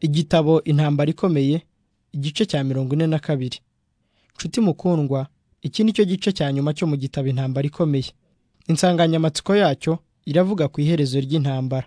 Igitabo Intambara Ikomeye igice cya mirongo ine na kabiri Nshuti mukundwa iki nicyo gice cya nyuma cyo mu gitabo Intambara Ikomeye insanganyamatsiko yacyo iravuga ku iherezo ry'intambara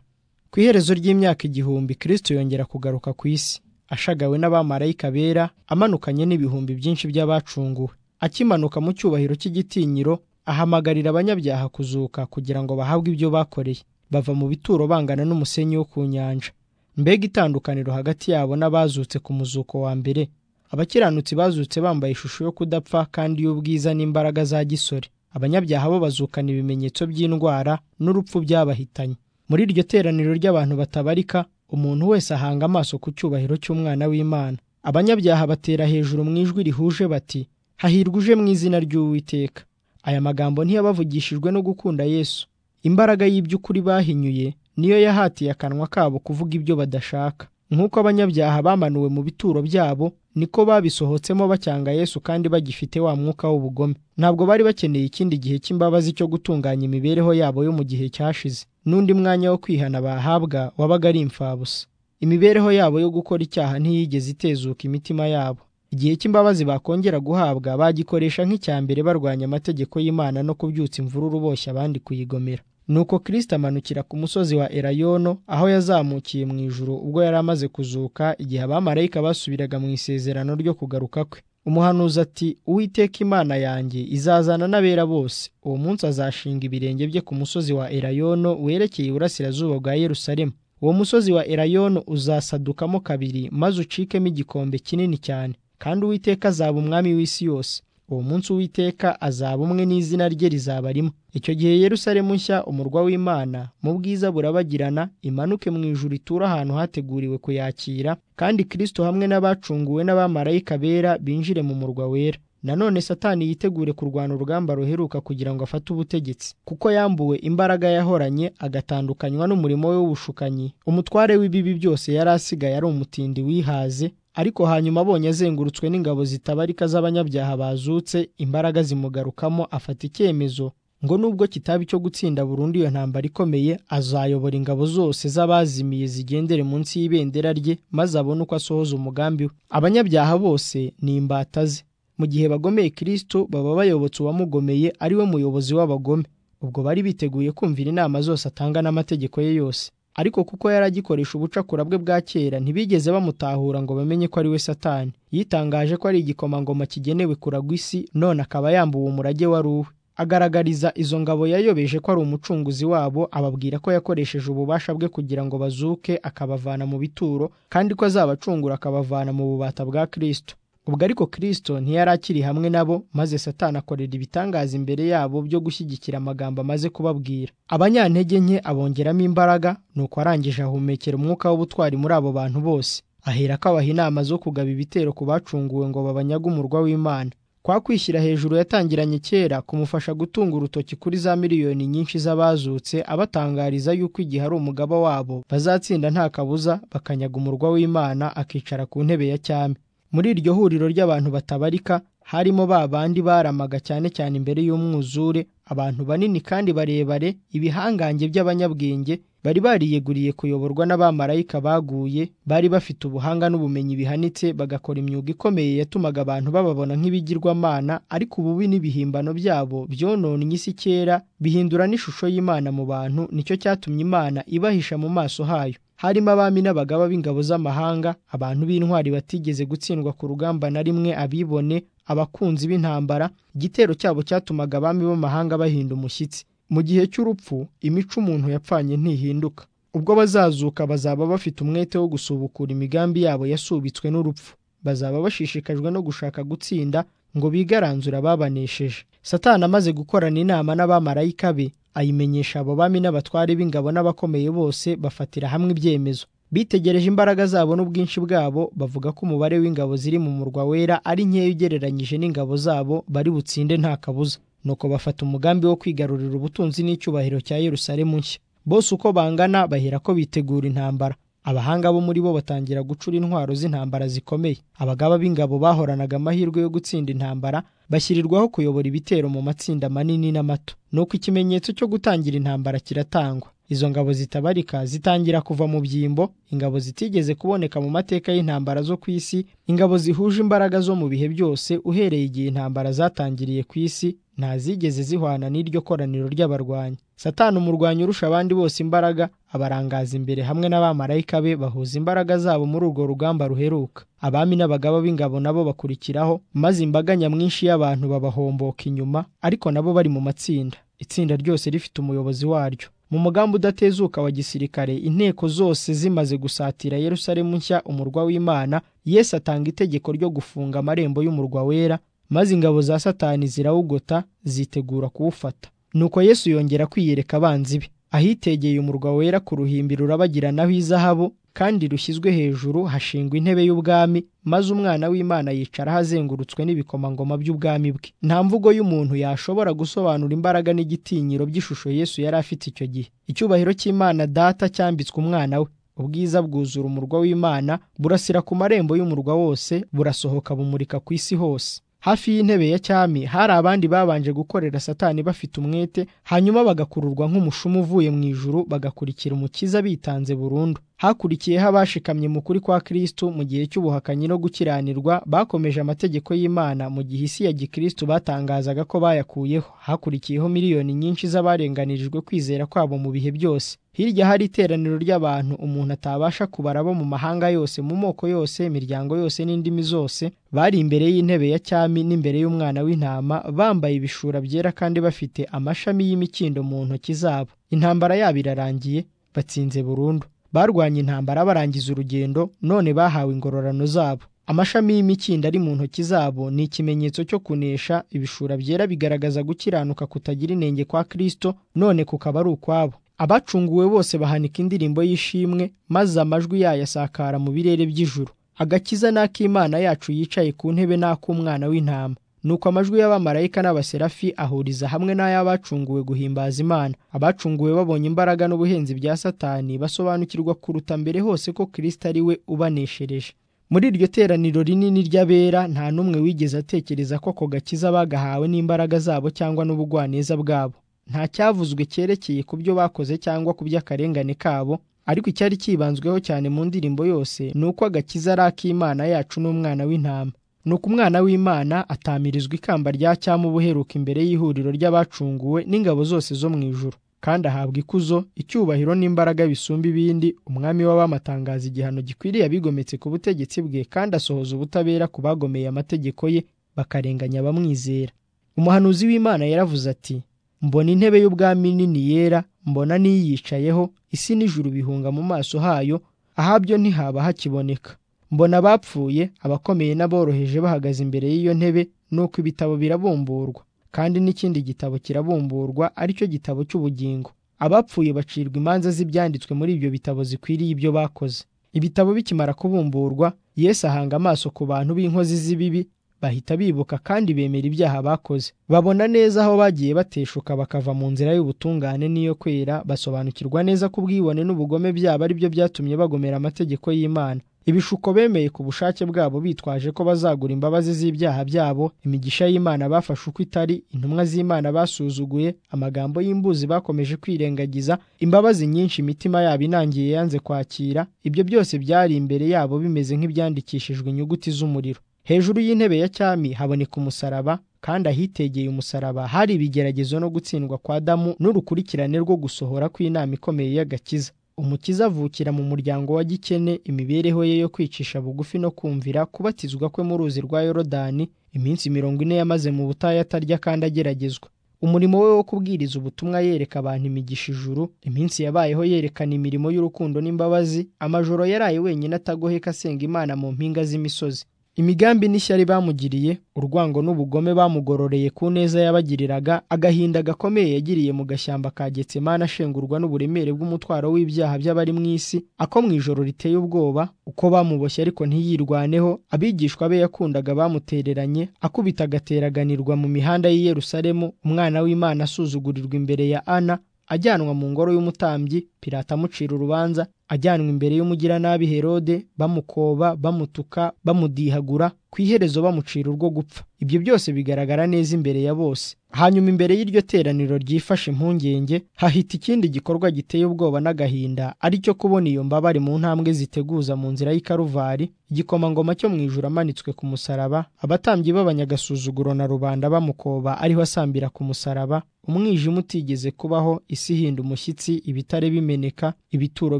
ku iherezo ry'imyaka igihumbi Kristo yongera kugaruka ku isi ashagawe n'abamarayika bera amanukanye n'ibihumbi byinshi by'abacunguwe akimanuka mu cyubahiro cy'igitinyiro ahamagarira abanyabyaha kuzuka kugira ngo bahabwe ibyo bakoreye bava mu bituro bangana n'umusenyi wo ku nyanja mbega itandukaniro hagati yabo n'abazutse ku muzuko wa mbere abakiranutsi bazutse bambaye ishusho yo kudapfa kandi y'ubwiza n'imbaraga za gisore abanyabyaha bo bazukana ibimenyetso by'indwara n'urupfu byabahitanye muri iryo teraniro ry'abantu batabarika umuntu wese ahanga amaso ku cyubahiro cy'umwana w'imana abanyabyaha batera hejuru mu ijwi rihuje bati hahirwa uje mu izina ry'uwiteka aya magambo ntiyabavugishijwe no gukunda yesu imbaraga y'iby'ukuri bahinyuye niyo yahatiye akanwa kabo kuvuga ibyo badashaka nk'uko abanyabyaha bamanuwe mu bituro byabo niko babisohotsemo bacyanga yesu kandi bagifite wa mwuka w'ubugome ntabwo bari bakeneye ikindi gihe cy'imbabazi cyo gutunganya imibereho yabo yo mu gihe cyashize n'undi mwanya wo kwihana bahabwa wabaga ari imfabusa imibereho yabo yo gukora icyaha ntiyigeze itezuka imitima yabo igihe cy'imbabazi bakongera guhabwa bagikoresha nk'icya mbere barwanya amategeko y'imana no kubyutsa imvururu boshye abandi kuyigomera nuko kirisito amanukira ku musozi wa erayono aho yazamukiye mu ijuru ubwo yari amaze kuzuka igihe abamarayika basubiraga mu isezerano ryo kugaruka kwe umuhanuzi ati uwiteka imana yanjye izazana n'abera bose uwo munsi azashinga ibirenge bye ku musozi wa erayono werekeye iburasirazuba bwa yerusalemu uwo musozi wa erayono uzasadukamo kabiri maze ucikemo igikombe kinini cyane kandi uwiteka azaba umwami w'isi yose uwo munsi uwiteka azaba umwe n'izina rye rizaba rimwe icyo gihe yerusalemu nshya umurwa w'imana mu bwiza burabagirana imanuke mu ijuru itura ahantu hateguriwe kuyakira kandi kirisito hamwe n'abacunguwe n'abamarayika bera binjire mu murwa wera nanone satani yitegure kurwana urugamba ruheruka kugira ngo afate ubutegetsi kuko yambuwe imbaraga yahoranye agatandukanywa n'umurimo we w'ubushukanyi umutware w'ibibi byose yari asigaye ari umutindi wihaze ariko hanyuma abonye azengurutswe n'ingabo zitabarika z'abanyabyaha bazutse imbaraga zimugarukamo afata icyemezo ngo nubwo kitaba icyo gutsinda burundu iyo ntambara ikomeye azayobora ingabo zose z'abazimiye zigendere munsi y'ibendera rye maze abone uko asohoza umugambi we abanyabyaha bose ni imbata ze mu gihe bagomeye kirisito baba bayobotse uwamugomeye ari we muyobozi w'abagome ubwo bari biteguye kumvira inama zose atanga n'amategeko ye yose ariko kuko yari agikoresha ubucakura bwe bwa kera ntibigeze bamutahura ngo bamenye ko ari we satani yitangaje ko ari igikomangoma kigenewe kuragwa isi none akaba yambuwe umurage wari uwe agaragariza izo ngabo yayobeje ko ari umucunguzi wabo ababwira ko yakoresheje ububasha bwe kugira ngo bazuke akabavana mu bituro kandi ko azabacungura akabavana mu bubata bwa kirisito ubwo ariko kirisito ntiyari akiri hamwe nabo maze satani akorera ibitangaza imbere yabo byo gushyigikira amagambo amaze kubabwira abanyantege nke abongeramo imbaraga nuko arangije ahumekera umwuka w'ubutwari muri abo bantu bose ahera ko abaha inama zo kugaba ibitero ku bacunguwe ngo babanyage umurwa w'imana kwa kwishyira hejuru yatangiranye kera kumufasha gutunga urutoki kuri za miliyoni nyinshi z'abazutse abatangariza yuko igihe ari umugaba wabo bazatsinda nta kabuza bakanyaga umurwa w'imana akicara ku ntebe ya cyami muri iryo huriro ry'abantu batabarika harimo ba bandi baramaga cyane cyane imbere y'umwuzure abantu banini kandi barebare ibihangange by'abanyabwenge bari bariyeguriye kuyoborwa n'abamarayika baguye bari bafite ubuhanga n'ubumenyi bihanitse bagakora imyuga ikomeye yatumaga abantu bababona nk'ibigirwamana ariko ububi n'ibihimbano byabo byononnye isi kera bihindura n'ishusho y'imana mu bantu nicyo cyatumye imana ibahisha mu maso hayo harimo abami n'abagaba b'ingabo z'amahanga abantu b'intwari batigeze gutsindwa ku rugamba na rimwe abibone abakunzi b'intambara igitero cyabo cyatumaga abami b'amahanga bahinda umushyitsi mu gihe cy'urupfu imico umuntu yapfanye ntihinduka ubwo bazazuka bazaba bafite umwete wo gusubukura imigambi yabo yasubitswe n'urupfu bazaba bashishikajwe no gushaka gutsinda ngo bigaranzure ababanesheje satani amaze gukorana inama n'abamarayika be ayimenyesha abo bami n'abatware b'ingabo n'abakomeye bose bafatira hamwe ibyemezo bitegereje imbaraga zabo n'ubwinshi bwabo bavuga ko umubare w'ingabo ziri mu murwa wera ari nkeya ugereranyije n'ingabo zabo bari butsinde nta kabuza nuko bafata umugambi wo kwigarurira ubutunzi n'icyubahiro cya Yerusalemu nshya bose uko bangana bahera ko bitegura intambara abahanga bo muri bo batangira gucura intwaro z'intambara zikomeye abagaba b'ingabo bahoranaga amahirwe yo gutsinda intambara bashyirirwaho kuyobora ibitero mu matsinda manini n'amato nuko ikimenyetso cyo gutangira intambara kiratangwa izo ngabo zitabarika zitangira kuva mu byimbo ingabo zitigeze kuboneka mu mateka y'intambara zo ku isi ingabo zihuje imbaraga zo mu bihe byose uhereye igihe intambara zatangiriye ku isi nta zigeze zihwana n'iryo koraniro ry'abarwanyi satani umurwanyi urusha abandi bose imbaraga abarangaza imbere hamwe n'abamarayika be bahuza imbaraga zabo muri urwo rugamba ruheruka abami n'abagaba b'ingabo nabo bakurikiraho maze imbaga nyamwinshi y'abantu babahomboka inyuma ariko nabo bari mu matsinda itsinda ryose rifite umuyobozi waryo mu mugambi udatezuka wa gisirikare inteko zose zimaze gusatira Yerusalemu nshya umurwa w'Imana Yesu atanga itegeko ryo gufunga amarembo y'umurwa wera maze ingabo za Satani zirawugota zitegura kuwufata nuko Yesu yongera kwiyereka abanzi be ahitegeye umurwa wera ku ruhimbi rurabagiranaho izahabu kandi rushyizwe hejuru hashingwa intebe y'ubwami maze umwana w'imana yicara ahazengurutswe n'ibikomangoma by'ubwami bwe nta mvugo y'umuntu yashobora gusobanura imbaraga n'igitinyiro by'ishusho yesu yari afite icyo gihe icyubahiro cy'imana data cyambitswe umwana we ubwiza bwuzura umurwa w'imana burasira ku marembo y'umurwa wose burasohoka bumurika ku isi hose hafi y'intebe ya cyami hari abandi babanje gukorera satani bafite umwete hanyuma bagakururwa nk'umushumu uvuye mu ijuru bagakurikira umukiza bitanze burundu hakurikiyeho abashikamye mu kuri kwa Kristo mu gihe cy'ubuhakanyi no gukiranirwa bakomeje amategeko y'Imana mu gihe isi ya gikristo batangazaga ko bayakuyeho hakurikiyeho miliyoni nyinshi z'abarenganirijwe kwizera kwabo mu bihe byose hirya hari iteraniro ry'abantu umuntu atabasha kubara bo mu mahanga yose mu moko yose imiryango yose n'indimi zose bari imbere y'intebe ya cyami n'imbere y'umwana w'intama bambaye ibishura byera kandi bafite amashami y'imikindo mu ntoki zabo intambara yabo irarangiye batsinze burundu barwanye intambara barangiza urugendo none bahawe ingororano zabo amashami y'imikindo ari mu ntoki zabo ni ikimenyetso cyo kunesha ibishura byera bigaragaza gukiranuka kutagira inenge kwa Kristo none kukaba ari ukwabo abacunguwe bose bahanika indirimbo y'ishimwe maze amajwi yayo asakara mu birere by'ijuru agakiza n'ak'imana yacu yicaye ku ntebe n'ak'umwana w'intama nuko amajwi y'abamarayika n'abaserafi ahuriza hamwe n'ay'abacunguwe guhimbaza imana abacunguwe babonye imbaraga n'ubuhenzi bya satani basobanukirwa kuruta mbere hose ko kirisita ari we ubaneshereje muri iryo teraniro rinini ry'abera nta n'umwe wigeze atekereza ko ako gakiza bagahawe n'imbaraga zabo cyangwa n'ubugwaneza bwabo nta cyavuzwe cyerekeye ku byo bakoze cyangwa ku by'akarengane kabo ariko icyari cyibanzweho cyane mu ndirimbo yose ni uko agakiza ari ak'imana yacu n'umwana w'intama nuko umwana w'imana atamirizwa ikamba rya cyama ubuheruka imbere y'ihuriro ry'abacunguwe n'ingabo zose zo mu ijuru kandi ahabwa ikuzo icyubahiro n'imbaraga bisumba ibindi umwami w'abamatangaza igihano gikwiriye abigometse ku butegetsi bwe kandi asohoza ubutabera ku bagomeye amategeko ye bakarenganya abamwizera umuhanuzi w'imana yaravuze ati mbona intebe y'ubwami nini yera mbona n'iyicayeho isi n'ijuru bihunga mu maso hayo ahabyo ntihaba hakiboneka mbona abapfuye abakomeye n'aboroheje bahagaze imbere y'iyo ntebe nuko ibitabo birabumburwa kandi n'ikindi gitabo kirabumburwa aricyo gitabo cy'ubugingo abapfuye bacirwa imanza z'ibyanditswe muri ibyo bitabo zikwiriye ibyo bakoze ibitabo bikimara kubumburwa Yesu ahanga amaso ku bantu b'inkozi z'ibibi bahita bibuka kandi bemera ibyaha bakoze babona neza aho bagiye bateshuka bakava mu nzira y'ubutungane n'iyo kwera basobanukirwa neza ko ubwibone n'ubugome byabo ari byo byatumye bagomera amategeko y'Imana ibishuko bemeye ku bushake bwabo bitwaje ko bazagura imbabazi z'ibyaha byabo imigisha y'Imana bafashe uko itari intumwa z'Imana basuzuguye amagambo y'imbuzi bakomeje kwirengagiza imbabazi nyinshi imitima yabo inangiye yanze kwakira ibyo byose byari imbere yabo bimeze nk'ibyandikishijwe inyuguti z'umuriro hejuru y'intebe ya cyami haboneka umusaraba kandi ahitegeye umusaraba hari ibigeragezo no gutsindwa kwa Adamu n'urukurikirane rwo gusohora kw'inama ikomeye y'agakiza umukiza avukira mu muryango wa gikene imibereho ye yo kwicisha bugufi no kumvira kubatizwa kwe mu ruzi rwa yorodani iminsi mirongo ine yamaze mu butayu atarya kandi ageragezwa umurimo we wo kubwiriza ubutumwa yereka abantu imigisha ijuru iminsi yabayeho yerekana imirimo y'urukundo n'imbabazi amajoro yaraye wenyine atagoheka asenga imana mu mpinga z'imisozi imigambi n'ishyari bamugiriye urwango n'ubugome bamugororeye ku neza yabagiriraga agahinda gakomeye yagiriye mu gashyamba ka Getsemani ashengurwa n'uburemere bw'umutwaro w'ibyaha by'abari mu isi ako mu ijoro riteye ubwoba uko bamuboshye ariko ntiyirwaneho abigishwa be yakundaga bamutereranye akubita agateraganirwa mu mihanda y'i Yerusalemu umwana w'Imana asuzugurirwa imbere ya Ana ajyanwa mu ngoro y'umutambyi Pilato amucira urubanza ajyanwa imbere y'umugiranabi herode bamukoba bamutuka bamudihagura ku iherezo bamucira urwo gupfa ibyo byose bigaragara neza imbere ya bose hanyuma imbere y'iryo teraniro ryifashe impungenge hahita ikindi gikorwa giteye ubwoba n'agahinda ari cyo kubona iyo mbabare mu ntambwe ziteguza mu nzira y'ikaruvari igikomangoma cyo mu ijuru amanitswe ku musaraba abatambyi b'abanyagasuzuguro na rubanda bamukoba ariho asambira ku musaraba umwijima utigeze kubaho isi ihinda umushyitsi ibitare bimeneka ibituro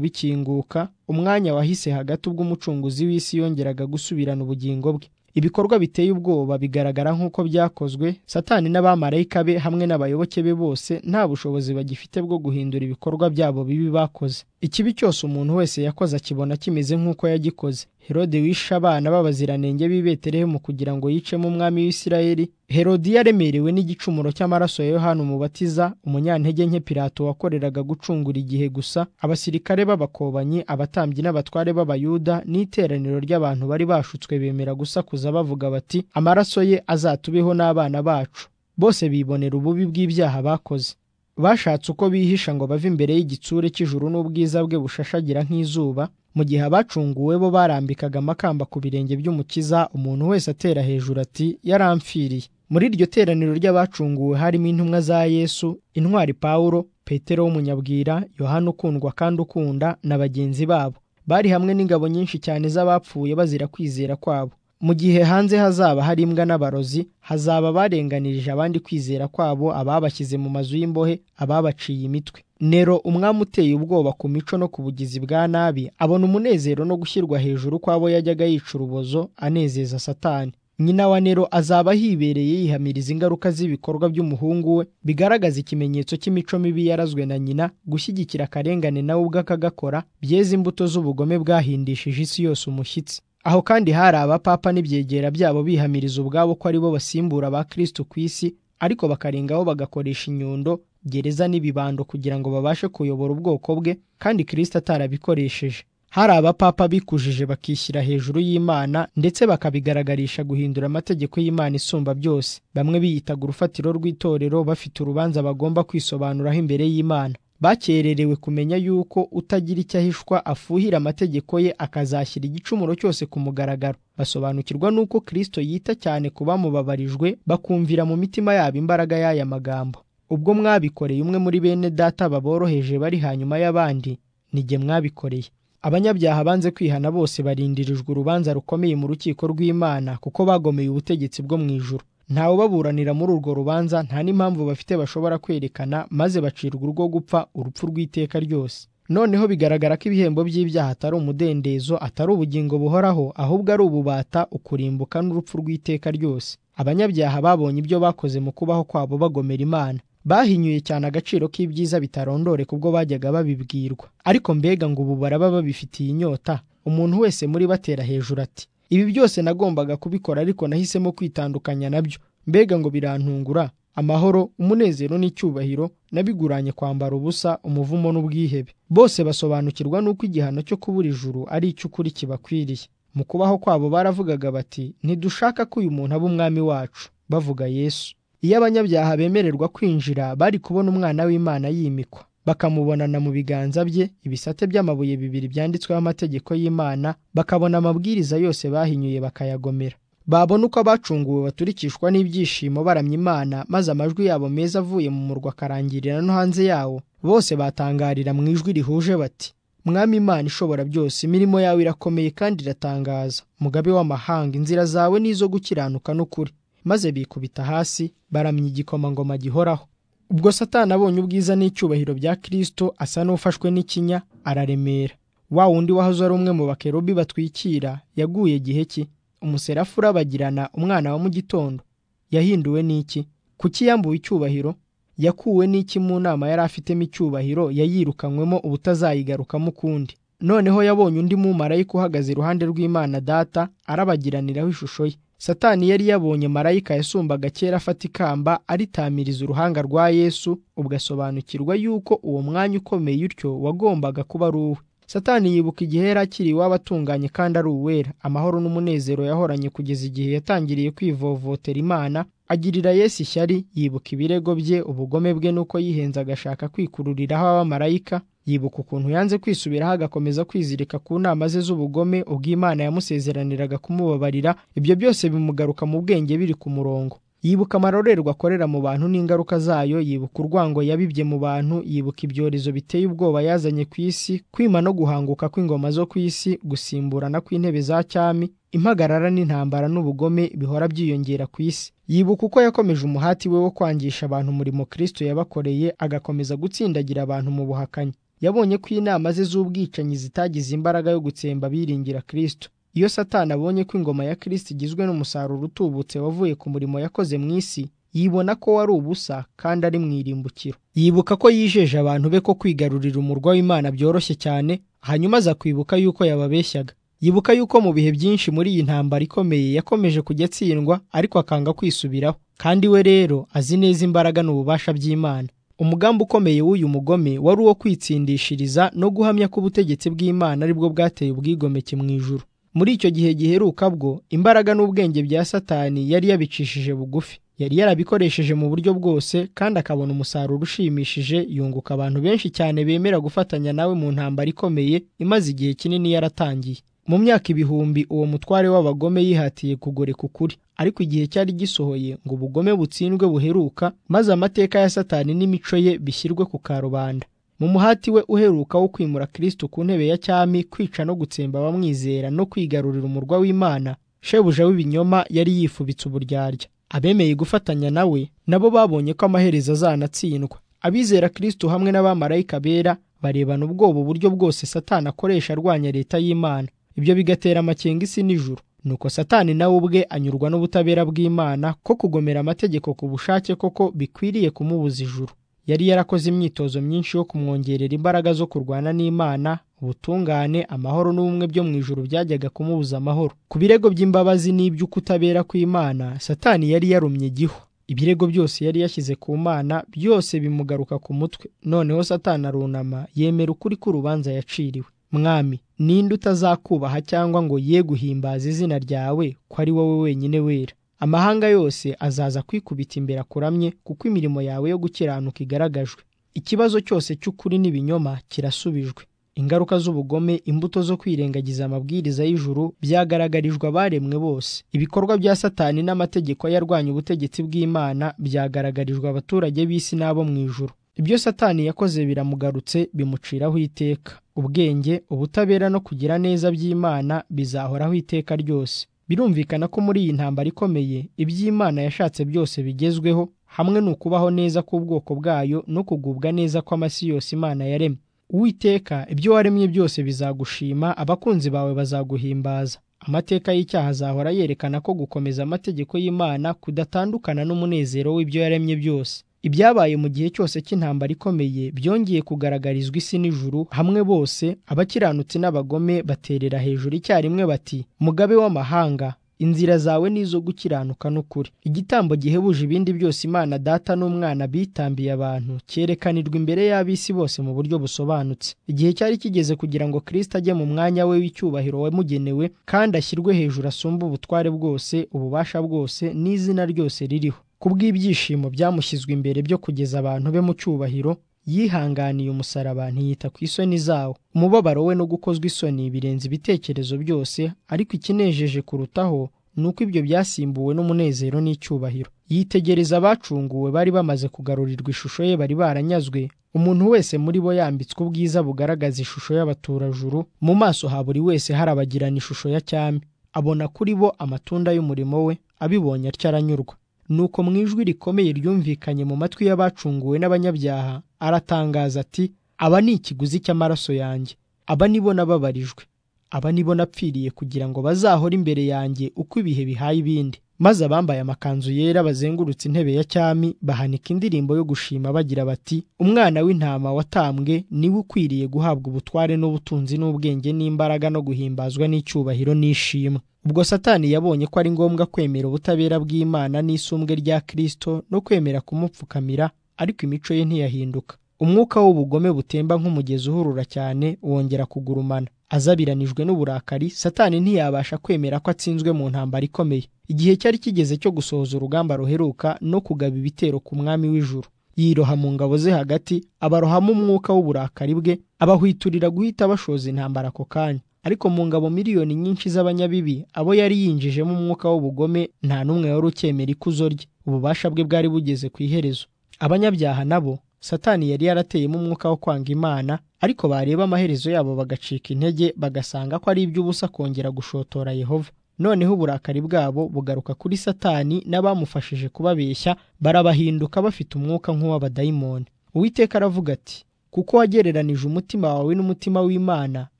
bikinguka umwanya wahise hagati ubwo umucunguzi w'isi yongeraga gusubirana ubugingo bwe ibikorwa biteye ubwoba bigaragara nk'uko byakozwe satani n'abamarayika be hamwe n'abayoboke be bose nta bushobozi bagifite bwo guhindura ibikorwa byabo bibi bakoze ikibi cyose umuntu wese yakoze akibona kimeze nk'uko yagikoze herode wishe abana b'abaziranenge b'i betelehemu kugira ngo yicemo umwami w'isirayeli herodiyo yaremerewe n'igicumuro cy'amaraso ya yohana umubatiza umunyantege nke pilato wakoreraga gucungura igihe gusa abasirikare b'abakobanyi abatambyi n'abatware b'abayuda n'iteraniro ry'abantu bari bashutswe bemera gusakuza bavuga bati amaraso ye azatubeho n'abana bacu bose bibonera ububi bw'ibyaha bakoze bashatse uko bihisha ngo bave imbere y'igitsure cy'ijuru n'ubwiza bwe bushashagira nk'izuba mu gihe abacunguwe bo barambikaga amakamba ku birenge by'umukiza umuntu wese atera hejuru ati yaramfiriye muri iryo teraniro ry'abacunguwe harimo intumwa za yesu intwari pawulo petero w'umunyabwira yohana ukundwa kandi ukunda na bagenzi babo bari hamwe n'ingabo nyinshi cyane z'abapfuye bazira kwizera kwabo mu gihe hanze hazaba hari imbwa n'abarozi hazaba abarenganirije abandi kwizera kwabo ababashyize mu mazu y'imbohe ababaciye imitwe nero umwami uteye ubwoba ku mico no ku bugizi bwa nabi abona umunezero no gushyirwa hejuru kw'abo yajyaga yica urubozo anezeza satani nyina wa nero azaba ahibereye yihamiriza ingaruka z'ibikorwa by'umuhungu we bigaragaza ikimenyetso cy'imico mibi yarazwe na nyina gushyigikira akarengane nawe ubwe akagakora byeze imbuto z'ubugome bwahindishije isi yose umushyitsi aho kandi hari abapapa n'ibyegera byabo bihamiriza ubwabo ko ari bo basimbura ba kristo ku isi ariko bakarengaho bagakoresha inyundo gereza n'ibibando kugira ngo babashe kuyobora ubwoko bwe kandi kristo atarabikoresheje hari abapapa bikujije bakishyira hejuru y'imana ndetse bakabigaragarisha guhindura amategeko y'imana isumba byose bamwe biyitaga urufatiro rw'itorero bafite urubanza bagomba kwisobanuraho imbere y'imana bakererewe kumenya yuko utagira icyo ahishwa afuhira amategeko ye akazashyira igicumuro cyose ku mugaragaro basobanukirwa n'uko kristo yita cyane ku bamubabarijwe bakumvira mu mitima yabo imbaraga y'aya magambo ubwo mwabikoreye umwe muri bene data baboroheje bari hanyuma y'abandi nige mwabikoreye abanyabyaha banze kwihana bose barindirijwe urubanza rukomeye mu rukiko rw'imana kuko bagomeye ubutegetsi bwo mu ijuru ntawubaburanira muri urwo rubanza nta n'impamvu bafite bashobora kwerekana maze bacirwa urwo gupfa urupfu rw'iteka ryose noneho bigaragara ko ibihembo by'ibyaha atari umudendezo atari ubugingo buhoraho ahubwo ari ububata ukurimbuka n'urupfu rw'iteka ryose abanyabyaha babonye ibyo bakoze mu kubaho kwabo bagomera imana bahinyuye cyane agaciro k'ibyiza bitarondoreka ubwo bajyaga babibwirwa ariko mbega ngo ubu baraba babifitiye inyota umuntu wese muri batera hejuru ati ibi byose nagombaga kubikora ariko nahisemo kwitandukanya nabyo mbega ngo birantungura amahoro umunezero n'icyubahiro nabiguranye kwambara ubusa umuvumo n'ubwihebe bose basobanukirwa n'uko igihano cyo kubura ijuru ari icy'ukuri kibakwiriye mu kubaho kwabo baravugaga bati ntidushaka ko uyu muntu aba umwami wacu bavuga yesu iyo abanyabyaha bemererwa kwinjira bari kubona umwana w'imana yimikwa bakamubonana mu biganza bye ibisate by'amabuye bibiri byanditsweho amategeko y'imana bakabona amabwiriza yose bahinyuye bakayagomera babona uko abacunguwe baturikishwa n'ibyishimo baramya imana maze amajwi yabo meza avuye mu murwa akarangirira no hanze yawo bose batangarira mu ijwi rihuje bati mwami imana ishobora byose imirimo yawe irakomeye kandi iratangaza mugabe w'amahanga inzira zawe ni izo gukiranuka n'ukuri maze bikubita hasi baramya igikomangoma gihoraho ubwo satani abonye ubwiza n'icyubahiro bya kirisito asa n'ufashwe n'ikinya araremera wa wundi wahoze ari umwe mu bakerubi batwikira yaguye gihe ki umuserafu urabagirana umwana wa mu gitondo yahinduwe n'iki kuki yambuwe icyubahiro yakuwe n'iki mu nama yari afitemo icyubahiro yayirukanywemo ubutazayigarukamo ukundi noneho yabonye undi mumarayika uhagaze iruhande rw'imana data arabagiraniraho ishusho ye satani yari yabonye marayika yasumbaga kera afata ikamba aritamiriza uruhanga rwa yesu ugasobanukirwa yuko uwo mwanya ukomeye utyo wagombaga kuba ari uwe satani yibuka igihe yari akiri iwabo atunganye kandi ari uwera amahoro n'umunezero yahoranye kugeza igihe yatangiriye kwivovotera imana agirira yesu ishyari yibuka ibirego bye ubugome bwe n'uko yihenze agashaka kwikururiraho abamarayika yibuka ukuntu yanze kwisubiraho agakomeza kwizirika ku nama ze z'ubugome ubwo Imana yamusezeraniraga kumubabarira ibyo byose bimugaruka mu bwenge biri ku murongo yibuka amarorerwa akorera mu bantu n'ingaruka zayo yibuka urwango yabibye mu bantu yibuka ibyorezo biteye ubwoba yazanye ku isi kwima no guhanguka kw'ingoma zo ku isi gusimburana kw'intebe za cyami impagarara n'intambara n'ubugome bihora byiyongera ku isi yibuka uko yakomeje umuhati we wo kwangisha abantu umurimo kristo yabakoreye agakomeza gutsindagira abantu mu buhakanyi yabonye ko inama ze z'ubwicanyi zitagize imbaraga yo gutsemba biringira kristo iyo satani abonye ko ingoma ya kristo igizwe n'umusaruro utubutse wavuye ku murimo yakoze mu isi yibona ko wari ubusa kandi ari mu irimbukiro yibuka ko yijeje abantu be ko kwigarurira umurwa w'imana byoroshye cyane hanyuma aza kwibuka yuko yababeshyaga yibuka yuko mu bihe byinshi muri iyi ntambara ikomeye yakomeje kujya atsindwa ariko akanga kwisubiraho kandi we rero azi neza imbaraga n'ububasha by'imana umugambi ukomeye w'uyu mugome wari uwo kwitsindishiriza no guhamya ko ubutegetsi bw'imana aribwo bwateye ubwigomeke mu ijuru muri icyo gihe giheruka bwo imbaraga n'ubwenge bya satani yari yabicishije bugufi yari yarabikoresheje mu buryo bwose kandi akabona umusaruro ushimishije yunguka abantu benshi cyane bemera gufatanya nawe mu ntambara ikomeye imaze igihe kinini yaratangiye mu myaka ibihumbi uwo mutware w'abagome yihatiye kugoreka ukuri ariko igihe cyari gisohoye ngo ubugome butsindwe buheruka maze amateka ya satani n'imico ye bishyirwe ku karubanda mu muhati we uheruka wo kwimura kristo ku ntebe ya cyami kwica no gutsemba abamwizera no kwigarurira umurwa w'imana shebuja w'ibinyoma yari yifubitse uburyarya abemeye gufatanya nawe nabo babonye ko amaherezo azanatsindwa abizera kristo hamwe n'abamarayika bera barebana ubwoba uburyo bwose satani akoresha arwanya leta y'imana ibyo bigatera amakenga isi n'ijuru nuko satani nawe ubwe anyurwa n'ubutabera bw'imana ko kugomera amategeko ku bushake koko bikwiriye kumubuza ijuru yari yarakoze imyitozo myinshi yo kumwongerera imbaraga zo kurwana n'imana ubutungane amahoro n'ubumwe byo mu ijuru byajyaga kumubuza amahoro ku birego by'imbabazi n'iby'ukutabera kw'imana satani yari yarumye igihu ibirego byose yari yashyize ku mana byose bimugaruka ku mutwe noneho satani arunama yemera ukuri k'urubanza yaciriwe mwami ninde utazakubaha cyangwa ngo ye guhimbaza izina ryawe ko ari wowe wenyine wera amahanga yose azaza kwikubita imbere akuramye kuko imirimo yawe yo gukiranuka igaragajwe ikibazo cyose cy'ukuri n'ibinyoma kirasubijwe ingaruka z'ubugome imbuto zo kwirengagiza amabwiriza y'ijuru byagaragarijwe abaremwe bose ibikorwa bya satani n'amategeko yarwanya ubutegetsi bw'imana byagaragarijwe abaturage b'isi n'abo mu ijuru ibyo satani yakoze biramugarutse bimuciraho iteka ubwenge ubutabera no kugira neza by'imana bizahoraho iteka ryose birumvikana ko muri iyi ntambara ikomeye iby'imana yashatse byose bigezweho hamwe n'ukubaho neza k'ubwoko bwayo no kugubwa neza kw'amasi yose imana yaremye uwiteka ibyo waremye byose bizagushima abakunzi bawe bazaguhimbaza amateka y'icyaha azahora yerekana ko gukomeza amategeko y'imana kudatandukana n'umunezero w'ibyo yaremye byose ibyabaye mu gihe cyose cy'intambara ikomeye byongeye kugaragarizwa isi n'ijuru hamwe bose abakiranutsi n'abagome baterera hejuru icyarimwe bati mugabe w'amahanga inzira zawe ni izo gukiranuka n'ukuri igitambo gihebuje ibindi byose imana data n'umwana bitambiye abantu cyerekanirwa imbere y'ab'isi bose mu buryo busobanutse igihe cyari kigeze kugira ngo kirisita ajye mu mwanya we w'icyubahiro wamugenewe kandi ashyirwe hejuru asumba ubutware bwose ububasha bwose n'izina ryose ririho kubw'ibyishimo byamushyizwe imbere byo kugeza abantu be mu cyubahiro yihanganiye umusaraba ntiyita ku isoni zawo umubabaro we no gukozwa isoni birenze ibitekerezo byose ariko ikinejeje kurutaho ni uko ibyo byasimbuwe n'umunezero n'icyubahiro yitegereza abacunguwe bari bamaze kugarurirwa ishusho ye bari baranyazwe umuntu wese muri bo yambitswe ubwiza bugaragaza ishusho y'abaturajuru mu maso ha buri wese harabagirana ishusho ya cyami abona kuri bo amatunda y'umurimo we abibonye atyo aranyurwa nuko mu ijwi rikomeye ryumvikanye mu matwi y'abacunguwe n'abanyabyaha aratangaza ati aba ni ikiguzi cy'amaraso yanjye aba nibo nababarijwe aba nibo napfiriye kugira ngo bazahore imbere yanjye uko ibihe bihaye ibindi maze abambaye amakanzu yera bazengurutse intebe ya cyami bahanika indirimbo yo gushima bagira bati umwana w'intama watambwe niwe ukwiriye guhabwa ubutware n'ubutunzi n'ubwenge n'imbaraga no guhimbazwa n'icyubahiro n'ishimwe ubwo satani yabonye ko ari ngombwa kwemera ubutabera bw'imana n'isumbwe rya kirisito no kwemera kumupfukamira ariko imico ye ntiyahinduka umwuka w'ubugome butemba nk'umugezi uhurura cyane wongera kugurumana azabiranijwe n'uburakari satani ntiyabasha kwemera ko atsinzwe mu ntambara ikomeye igihe cyari kigeze cyo gusohoza urugamba ruheruka no kugaba ibitero ku mwami w'ijuru yiroha mu ngabo ze hagati abarohamo umwuka w'uburakari bwe abahwiturira guhita bashoza intambara ako kanya ariko mu ngabo miliyoni nyinshi z'abanyabibi abo yari yinjijemo umwuka w'ubugome nta n'umwe wari ucyemera ikuzo rye ububasha bwe bwari bugeze ku iherezo abanyabyaha nabo satani yari yarateyemo umwuka wo kwanga imana ariko bareba amaherezo yabo bagacika intege bagasanga ko ari iby'ubusa kongera gushotora yehova noneho uburakari bwabo bugaruka kuri satani n'abamufashije kubabeshya barabahinduka bafite umwuka nk'uw'abadayimoni uwiteka aravuga ati kuko wagereranije umutima wawe n'umutima w'imana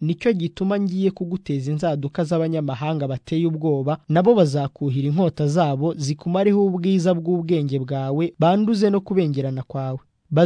nicyo gituma ngiye kuguteza inzaduka z'abanyamahanga bateye ubwoba nabo bazakuhira inkota zabo zikumareho ubwiza bw'ubwenge bwawe banduze no kubengerana kwawe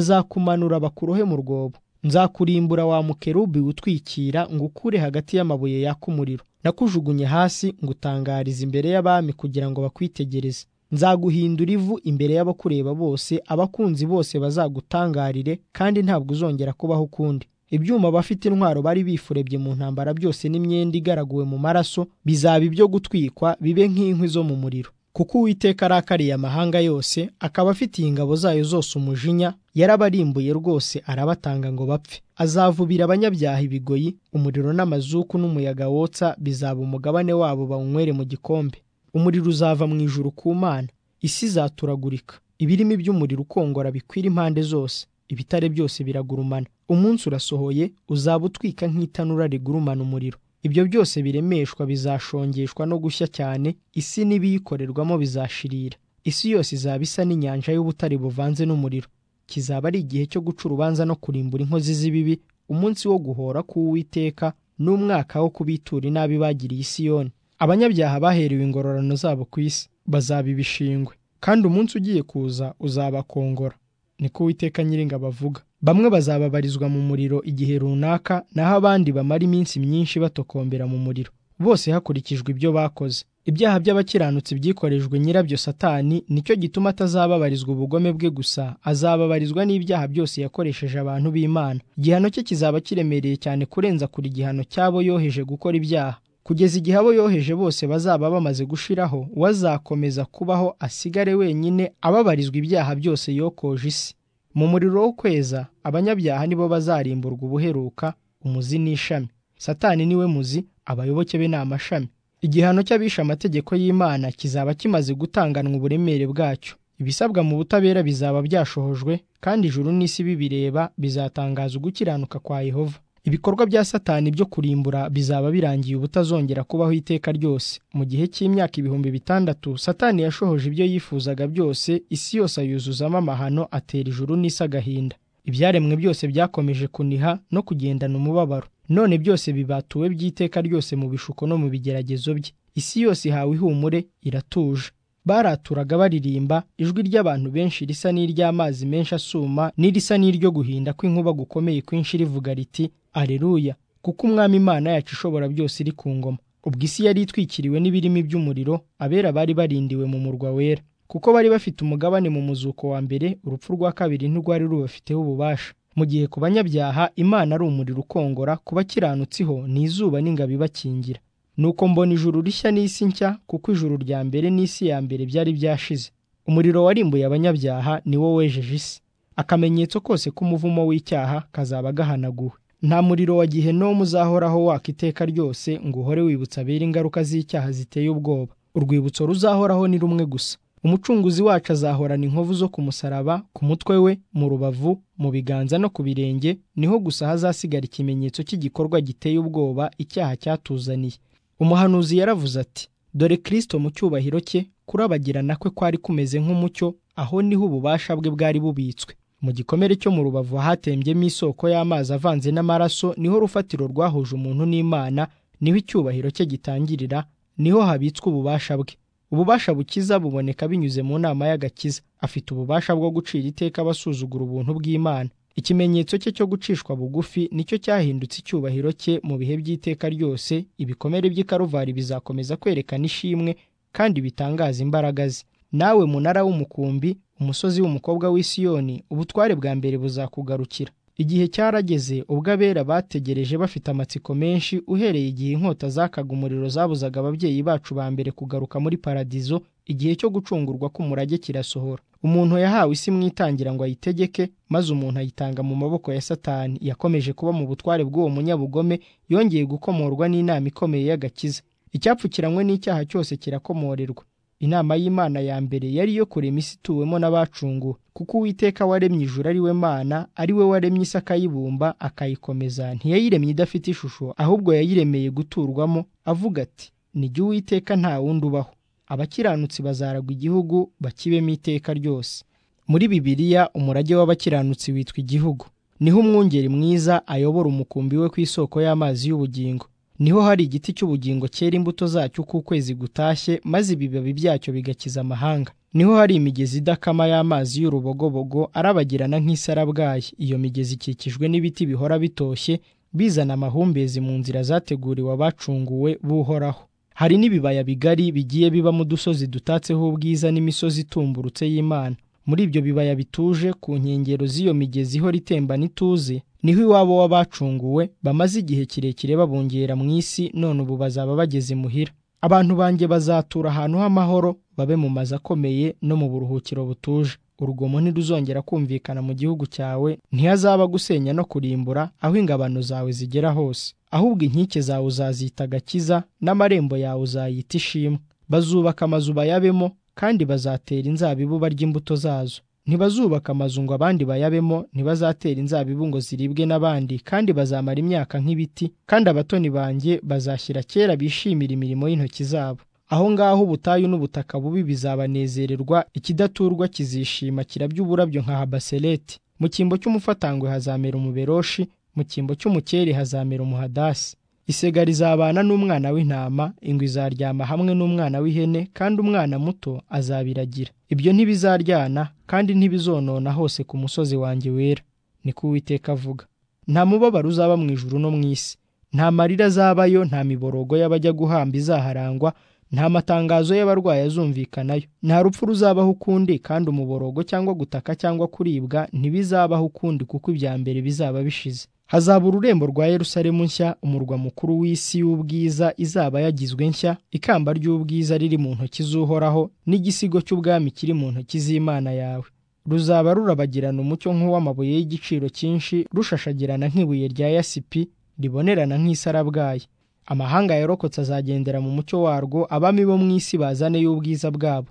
bazakumanura bakurohe mu rwobo nzakurimbura wa mukerubi utwikira ngukure hagati y'amabuye yaka umuriro nakujugunye hasi ngutangariza imbere y'abami kugira ngo bakwitegereze nzaguhindura ivu imbere y'abakureba bose abakunzi bose bazagutangarire kandi ntabwo uzongera kubaho ukundi ibyuma abafite intwaro bari bifurebye mu ntambara byose n'imyenda igaraguwe mu maraso bizaba ibyo gutwikwa bibe nk'inkwi zo mu muriro kuko uwiteka arakariye amahanga yose akaba afitiye ingabo zayo zose umujinya yarabarimbuye rwose arabatanga ngo bapfe azavubira abanyabyaha ibigoyi umuriro n'amazuku n'umuyaga wotsa bizaba umugabane wabo bawunywere mu gikombe umuriro uzava mu ijuru ku mana isi izaturagurika ibirimi by'umuriro ukongora bikwira impande zose ibitare byose biragurumana umunsi urasohoye uzaba utwika nk'itanura rigurumana umuriro ibyo byose biremeshwa bizashongeshwa no gushya cyane isi n'ibiyikorerwamo bizashirira isi yose izaba isa n'inyanja y'ubutare buvanze n'umuriro kizaba ari igihe cyo guca urubanza no kurimbura inkozi z'ibibi umunsi wo guhora k'uwiteka n'umwaka wo kubitura inabi bagiriye isiyoni abanyabyaha baherewe ingororano zabo ku isi bazaba ibishingwe kandi umunsi ugiye kuza uzabakongora niko uwiteka nyiringabo avuga bamwe bazababarizwa mu muriro igihe runaka naho abandi bamara iminsi myinshi batokombera mu muriro bose hakurikijwe ibyo bakoze ibyaha by'abakiranutsi byikorejwe nyirabyo satani nicyo gituma atazababarizwa ubugome bwe gusa azababarizwa n'ibyaha byose yakoresheje abantu b'imana igihano cye kizaba kiremereye cyane kurenza kuri igihano cy'abo yoheje gukora ibyaha kugeza igihe abo yoheje bose bazaba bamaze gushiraho uwazakomeza kubaho asigare wenyine ababarizwa ibyaha byose yokoje isi mu muriro wo kweza abanyabyaha nibo bazarimburwa ubuheruka umuzi n'ishami satani niwe muzi abayoboke be ni amashami igihano cy'abishe amategeko y'imana kizaba kimaze gutanganwa uburemere bwacyo ibisabwa mu butabera bizaba byashohojwe kandi ijuru n'isi bibireba bizatangaza ugukiranuka kwa yehova ibikorwa bya satani byo kurimbura bizaba birangiye ubutazongera kubaho iteka ryose mu gihe cy'imyaka ibihumbi bitandatu satani yashohoje ibyo yifuzaga byose isi yose ayuzuzamo amahano atera ijuru n'isi agahinda ibyaremwe byose byakomeje kuniha no kugendana umubabaro none byose bibatuwe by'iteka ryose mu bishuko no mu bigeragezo bye isi yose ihawe ihumure iratuje baraturaga baririmba ijwi ry'abantu benshi risa n'iry'amazi menshi asuma n'irisa n'iryo guhinda kw'inkuba gukomeye kwinshi rivuga riti areruya kuko umwami imana yacu ishobora byose iri ku ngoma ubwo isi yari itwikiriwe n'ibirimi by'umuriro abera bari barindiwe mu murwa wera kuko bari bafite umugabane mu muzuko wa mbere urupfu rwa kabiri ntirwari rubafiteho ububasha mu gihe ku banyabyaha imana ari umuriro ukongora ku bakiranutsi ho ni izuba n'ingabo ibakingira nuko mbona ijuru rishya n'isi nshya kuko ijuru rya mbere n'isi ya mbere byari byashize umuriro warimbuye abanyabyaha ni wo wejeje isi akamenyetso kose k'umuvumo w'icyaha kazaba gahanaguwe nta muriro wa gihenomu uzahoraho waka iteka ryose ngo uhore wibutsa abera ingaruka z'icyaha ziteye ubwoba urwibutso ruzahoraho ni rumwe gusa umucunguzi wacu azahorana inkovu zo ku musaraba ku mutwe we mu rubavu mu biganza no ku birenge niho gusa hazasigara ikimenyetso cy'igikorwa giteye ubwoba icyaha cyatuzaniye umuhanuzi yaravuze ati dore kirisito mu cyubahiro cye kurabagirana kwe kwari kumeze nk'umucyo aho niho ububasha bwe bwari bubitswe mu gikomere cyo mu rubavu hatembyemo isoko y'amazi avanze n'amaraso niho urufatiro rwahuje umuntu n'imana niho icyubahiro cye gitangirira niho habitswe ububasha bwe ububasha bukiza buboneka binyuze mu nama y'agakiza afite ububasha bwo gucira iteka abasuzugura ubuntu bw'imana ikimenyetso cye cyo gucishwa bugufi nicyo cyahindutse icyubahiro cye mu bihe by'iteka ryose ibikomere by'ikaruvari bizakomeza kwerekana ishimwe kandi bitangaza imbaraga ze nawe munara w'umukumbi umusozi w'umukobwa w'isiyoni ubutware bwa mbere buzakugarukira igihe cyarageze ubwo abera bategereje bafite amatsiko menshi uhereye igihe inkota zakaga umuriro zabuzaga ababyeyi bacu ba mbere kugaruka muri paradizo igihe cyo gucungurwa k'umurage kirasohora umuntu yahawe isi mu itangira ngo ayitegeke maze umuntu ayitanga mu maboko ya satani yakomeje kuba mu butware bw'uwo munyabugome yongeye gukomorwa n'inama ikomeye y'agakiza icyapfukiranywe n'icyaha cyose kirakomorerwa inama y'imana ya mbere yari iyo kurema isi ituwemo n'abacunguwe kuko uwiteka waremye ijuru ari we mana ari we waremye isi akayibumba akayikomeza ntiyayiremye idafite ishusho ahubwo yayiremeye guturwamo avuga ati ni jye uwiteka nta wundi ubaho abakiranutsi bazaragwa igihugu bakibemo iteka ryose muri bibiliya umurage w'abakiranutsi witwa igihugu niho umwungeri mwiza ayobora umukumbi we ku isoko y'amazi y'ubugingo niho hari igiti cy'ubugingo cyera imbuto zacyo uko ukwezi gutashye maze ibibabi byacyo bigakiza amahanga niho hari imigezi idakama y'amazi y'urubogobogo arabagirana nk'isarabwayi iyo migezi ikikijwe n'ibiti bihora bitoshye bizana amahumbezi mu nzira zateguriwe abacunguwe b'uhoraho hari n'ibibaya bigari bigiye bibamo udusozi dutatseho ubwiza n'imisozi itumburutse y'imana muri ibyo bibaya bituje ku nkengero z'iyo migezi ihora itemba n'ituze niho iwabo w'abacunguwe bamaze igihe kirekire babungera mu isi none ubu bazaba bageze imuhira abantu banjye bazatura ahantu h'amahoro babe mu mazu akomeye no mu buruhukiro butuje urugomo ntiruzongera kumvikana mu gihugu cyawe ntihazaba gusenya no kurimbura aho ingabano zawe zigera hose ahubwo inkike zawe uzazita agakiza n'amarembo yawe uzayita ishimwe bazubaka amazu bayabemo kandi bazatera inzabibu barya imbuto zazo ntibazubaka amazu ngo abandi bayabemo ntibazatera inzabibu ngo ziribwe n'abandi kandi bazamara imyaka nk'ibiti kandi abatoni banjye bazashyira kera bishimira imirimo y'intoki zabo aho ngaho ubutayu n'ubutaka bubi bizabanezererwa ikidaturwa kizishima kirabya uburabyo nka habasereti mu cyimbo cy'umufatangwe hazamera umuberoshi mu cyimbo cy'umukeri hazamera umuhadasi isega rizabana n'umwana w'intama ingwe izaryama hamwe n'umwana w'ihene kandi umwana muto azabiragira ibyo ntibizaryana kandi ntibizonona hose ku musozi wanjye wera niko uwiteka avuga nta mubabaro uzaba mu ijuru no mu isi nta marira azabayo nta miborogo y'abajya guhamba izaharangwa nta matangazo y'abarwayi azumvikanayo nta rupfu ruzabaho ukundi kandi umuborogo cyangwa gutaka cyangwa kuribwa ntibizabaho ukundi kuko ibya mbere bizaba bishize hazaba ururembo rwa Yerusalemu nshya umurwa mukuru w'isi y'ubwiza izaba yagizwe nshya ikamba ry'ubwiza riri mu ntoki z'uhoraho n'igisigo cy'ubwami kiri mu ntoki z'imana yawe ruzaba rurabagirana umucyo nk'uw'amabuye y'igiciro cyinshi rushashagirana nk'ibuye rya yasipi ribonerana nk'isarabwayi amahanga yarokotse azagendera mu mucyo warwo abami bo mu isi bazane y'ubwiza bwabo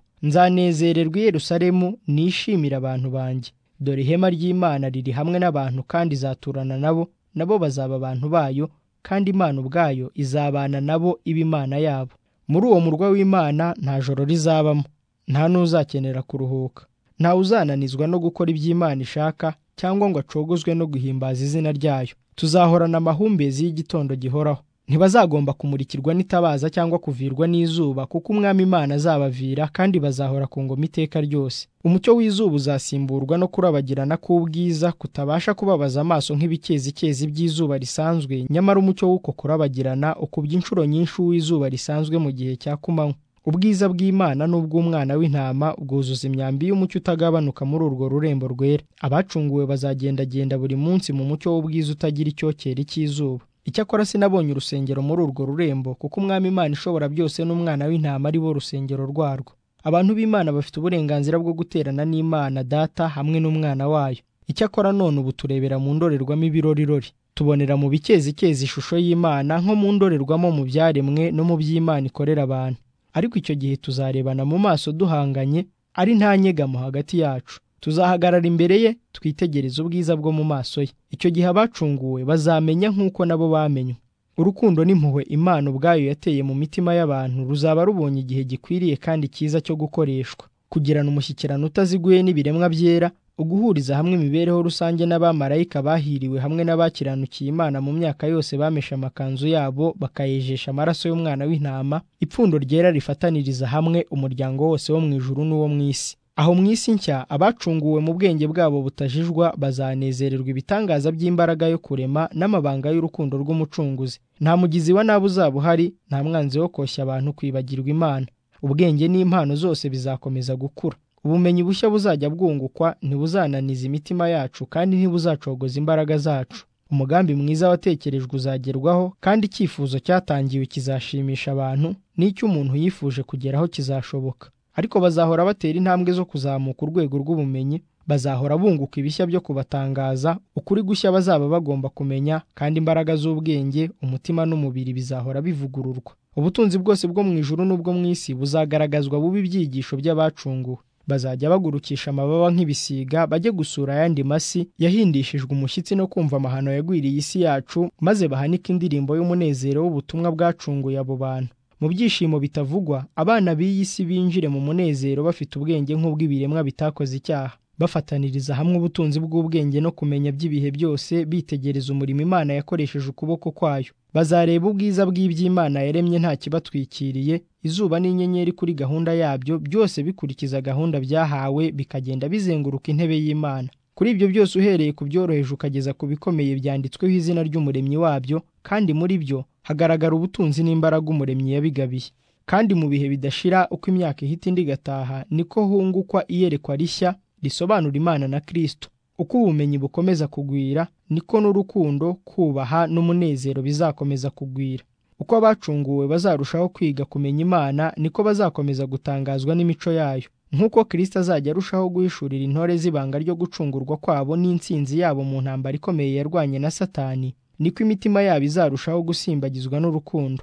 nzanezererwa i Yerusalemu nishimira abantu banjye dore ihema ry'imana riri hamwe n'abantu kandi izaturana nabo nabo bazaba abantu bayo kandi imana ubwayo izabana nabo iba imana yabo muri uwo murwa w'imana nta joro rizabamo nta n'uzakenera kuruhuka nta uzananizwa no gukora iby'imana ishaka cyangwa ngo acogozwe no guhimbaza izina ryayo tuzahorana amahumbezi y'igitondo gihoraho ntibazagomba kumurikirwa n'itabaza cyangwa kuvirwa n'izuba kuko umwami imana azabavira kandi bazahora ku ngoma iteka ryose umucyo w'izuba uzasimburwa no kurabagirana k'ubwiza kutabasha kubabaza amaso nk'ibikezikezi by'izuba risanzwe nyamara umucyo w'uko kurabagirana ukubye inshuro nyinshi uw'izuba risanzwe mu gihe cya kumanywa ubwiza bw'imana n'ubw'umwana w'intama bwuzuza imyambi y'umucyo utagabanuka muri urwo rurembo rwera abacunguwe bazagendagenda buri munsi mu mucyo w'ubwiza utagira icyokere cy'izuba icyakora sinabonye urusengero muri urwo rurembo kuko umwami imana ishobora byose n'umwana w'intama ari bo rusengero rwarwo abantu b'imana bafite uburenganzira bwo guterana n'imana data hamwe n'umwana wayo icyakora none ubu turebera mu ndorerwamo ibirorirori tubonera mu bikezikezi ishusho y'imana nko mu ndorerwamo mu byaremwe no mu by'imana ikorera abantu ariko icyo gihe tuzarebana mu maso duhanganye ari nta nyegamo hagati yacu tuzahagarara imbere ye twitegereze ubwiza bwo mu maso ye icyo gihe abacunguwe bazamenya nk'uko nabo bamenywe urukundo n'impuhwe imana ubwayo yateye mu mitima y'abantu ruzaba rubonye igihe gikwiriye kandi cyiza cyo gukoreshwa kugirana umushyikirano utaziguye n'ibiremwa byera uguhuriza hamwe imibereho rusange n'abamarayika bahiriwe hamwe n'abakiranukiye imana mu myaka yose bameshe amakanzu yabo bakayejesha amaraso y'umwana w'intama ipfundo ryera rifataniriza hamwe umuryango wose wo mu ijuru n'uwo mu isi aho mu isi nshya abacunguwe mu bwenge bwabo butajijwa bazanezererwa ibitangaza by'imbaraga yo kurema n'amabanga y'urukundo rw'umucunguzi nta mugizi wa nabi uzaba uhari nta mwanzi wo koshya abantu kwibagirwa imana ubwenge n'impano zose bizakomeza gukura ubumenyi bushya buzajya bwungukwa ntibuzananiza imitima yacu kandi ntibuzacogoza imbaraga zacu umugambi mwiza watekerejwe uzagerwaho kandi icyifuzo cyatangiwe kizashimisha abantu n'icyo umuntu yifuje kugeraho kizashoboka ariko bazahora batera intambwe zo kuzamuka urwego rw'ubumenyi bazahora bunguka ibishya byo kubatangaza ukuri gushya bazaba bagomba kumenya kandi imbaraga z'ubwenge umutima n'umubiri bizahora bivugururwa ubutunzi bwose bwo mu ijuru n'ubwo mu isi buzagaragazwa buba ibyigisho by'abacunguwe bazajya bagurukisha amababa nk'ibisiga bajye gusura ayandi masi yahindishijwe umushyitsi no kumva amahano yagwiriye isi yacu maze bahanike indirimbo y'umunezero w'ubutumwa bwacunguye abo bantu mu byishimo bitavugwa abana b'iyi si binjire mu munezero bafite ubwenge nk'ubw'ibiremwa bitakoze icyaha bafataniriza hamwe ubutunzi bw'ubwenge no kumenya by'ibihe byose bitegereza umurimo imana yakoresheje ukuboko kwayo bazareba ubwiza bw'iby'imana yaremye nta kibatwikiriye izuba n'inyenyeri kuri gahunda yabyo byose bikurikiza gahunda byahawe bikagenda bizenguruka intebe y'imana kuri ibyo byose uhereye ku byoroheje ukageza ku bikomeye byanditsweho izina ry'umuremyi wabyo kandi muri byo hagaragara ubutunzi n'imbaraga umuremyi yabigabiye kandi mu bihe bidashira uko imyaka ihita indi igataha niko hungukwa iyerekwa rishya risobanura imana na kirisito uko ubumenyi bukomeza kugwira niko n'urukundo kubaha n'umunezero bizakomeza kugwira uko abacunguwe bazarushaho kwiga kumenya imana niko bazakomeza gutangazwa n'imico yayo nk'uko kirisito azajya arushaho guhishurira intore z'ibanga ryo gucungurwa kwabo n'intsinzi yabo mu ntambara ikomeye yarwanye na satani niko imitima yabo izarushaho gusimbagizwa n'urukundo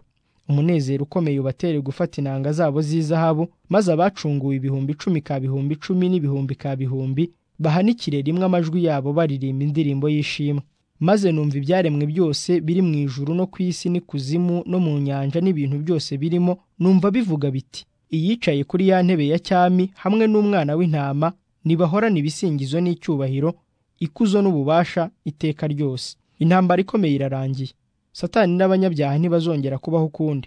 umunezero ukomeye ubatere gufata inanga zabo z'izahabu maze abacunguwe ibihumbi icumi ka bihumbi icumi n'ibihumbi ka bihumbi bahanikire rimwe amajwi yabo baririmba indirimbo y'ishimwe maze numva ibyaremwe byose biri mu ijuru no ku isi n'ikuzimu no mu nyanja n'ibintu byose birimo numva bivuga biti iyicaye kuri ya ntebe ya cyami hamwe n'umwana w'intama nibahorana ibisingizo n'icyubahiro ikuzo n'ububasha iteka ryose intambara ikomeye irarangiye satani n'abanyabyaha ntibazongera kubaho ukundi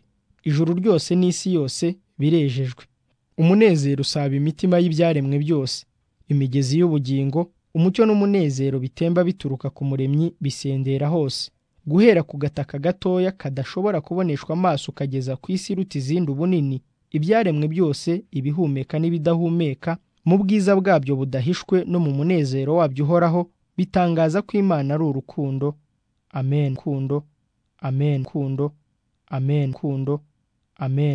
ijuru ryose n'isi yose birejejwe umunezero usaba imitima y'ibyaremwe byose imigezi y'ubugingo umucyo n'umunezero bitemba bituruka ku muremyi bisendera hose guhera ku gataka gatoya kadashobora kuboneshwa amaso ukageza ku isi iruta izindi ubunini ibyaremwe byose ibihumeka n'ibidahumeka mu bwiza bwabyo budahishwe no mu munezero wabyo uhoraho bitangaza ko imana ari urukundo amen kundo amen kundo amen kundo amen